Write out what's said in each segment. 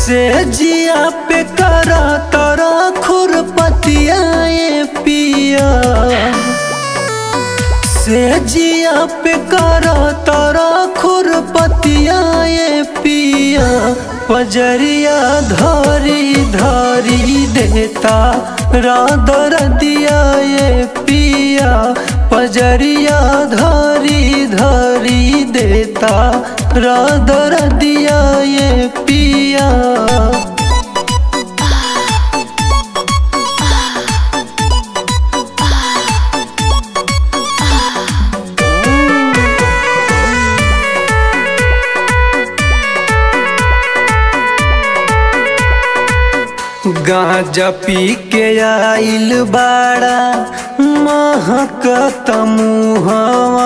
से जिया पे करा तरा खुरपतिया ये पिया से जिया पे करा तरा खुरपतिया ये पिया पजरिया धरी धरी देता रादर दिया ये पिया पजरिया धरी धरी देता रादर दिया ये पिया गांजा पी के आइल बाड़ा महक तमुहवा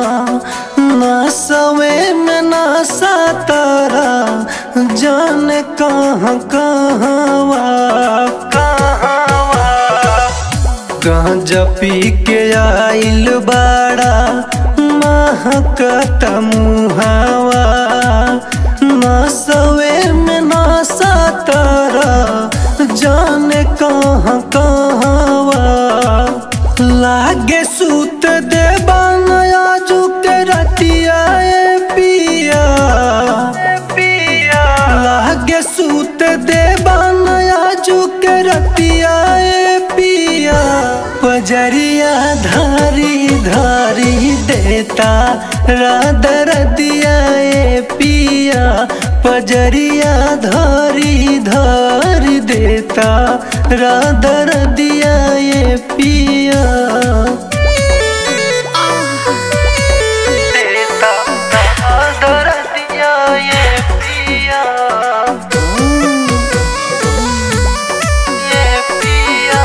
नसवे में नसा तारा जान कहाँ कहवा कहवा गांजा पी के आइल बाड़ा महक तमुहवा नसवे में नसा तारा जाने कहाँ कहवा लागे सूत देबा नया झुक रतिया ए पिया पिया लागे सूत देबा नया झुक रतिया ए पिया पजरिया धारी धारी देता रादर दिया ए पिया पजरिया धारी धारी देता रादर दिया ये पिया देता रादर दिया ये पिया ये पिया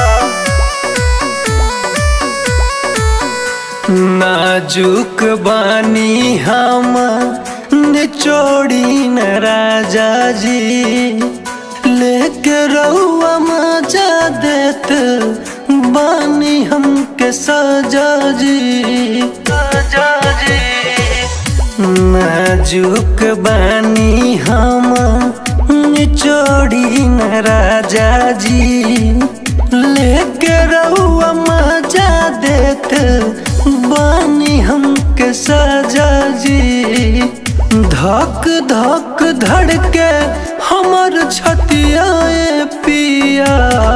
नाजुक बानी हम निचोड़ी न राजा जी लेके रहुआ मजा देत बानी हमके सजा जी सजा जी नाजुक बानी हम निचोड़ी न राजा जी लेके रहुआ मजा देत बानी हमके सजा जी धक धक धड़के हमर छतिया ए पिया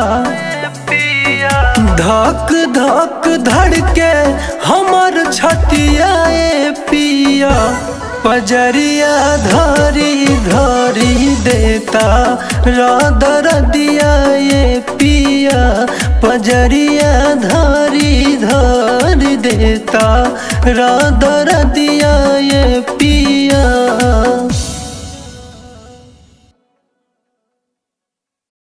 धक धक धड़के हमर छतिया ए पिया पजरिया धरी धरी देता रादर दिया ये पिया पजरिया धरी धरी देता रादर दिया ये पिया